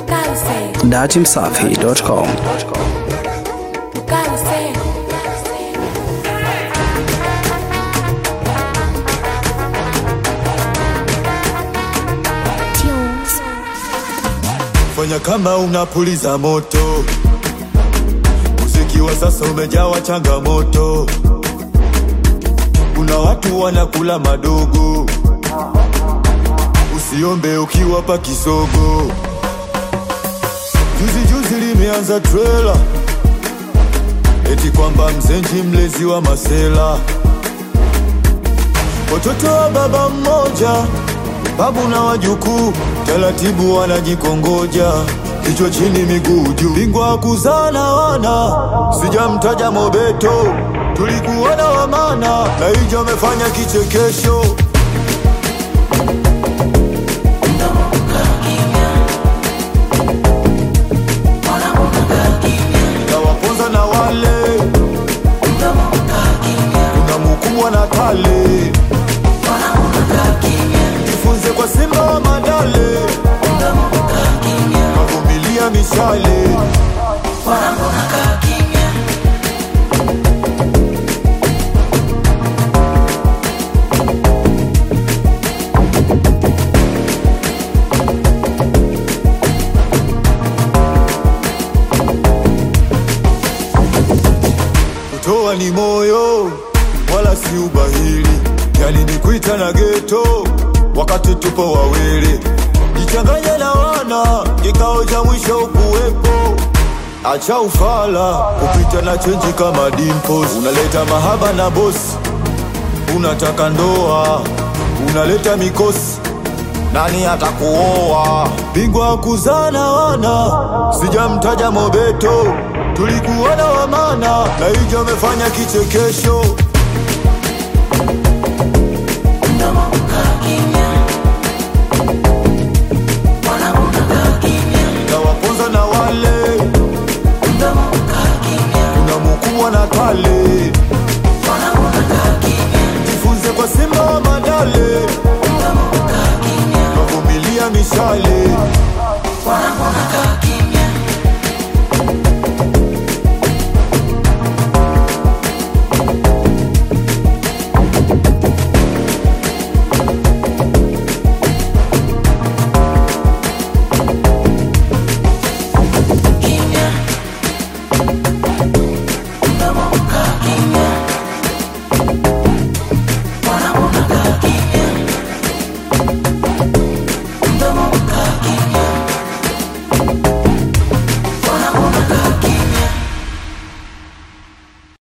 datimsafi.com. Fanya kama unapuliza moto, muziki wa sasa umejawa changamoto. Kuna watu wanakula madogo, usiombe ukiwapa kisogo. Juzi juzi limeanza trela, eti kwamba mzenji mlezi wa masela, watoto wa baba mmoja babu na wajukuu taratibu wanajikongoja, kichwa chini miguu juu, bingwa kuzana wana, sijamtaja Mobeto, tulikuwa na wamana na hijo amefanya kichekesho. Nawaponza na wale kuna mukubwa na kale jifunze kwa Simba wa Madale, kavumilia mishale. Kutoa ni moyo wala si ubahili, yani ni kuita na geto wakati tupo wawili, jichanganye na wana, kikao cha mwisho ukuwepo. Acha ufala kupita na chenji kama dimples, unaleta mahaba na bosi, unataka ndoa, unaleta mikosi nani atakuoa? Bingwa kuzana wana, sijamtaja Mobeto, tulikuwa na wamana na hijo amefanya kichekesho.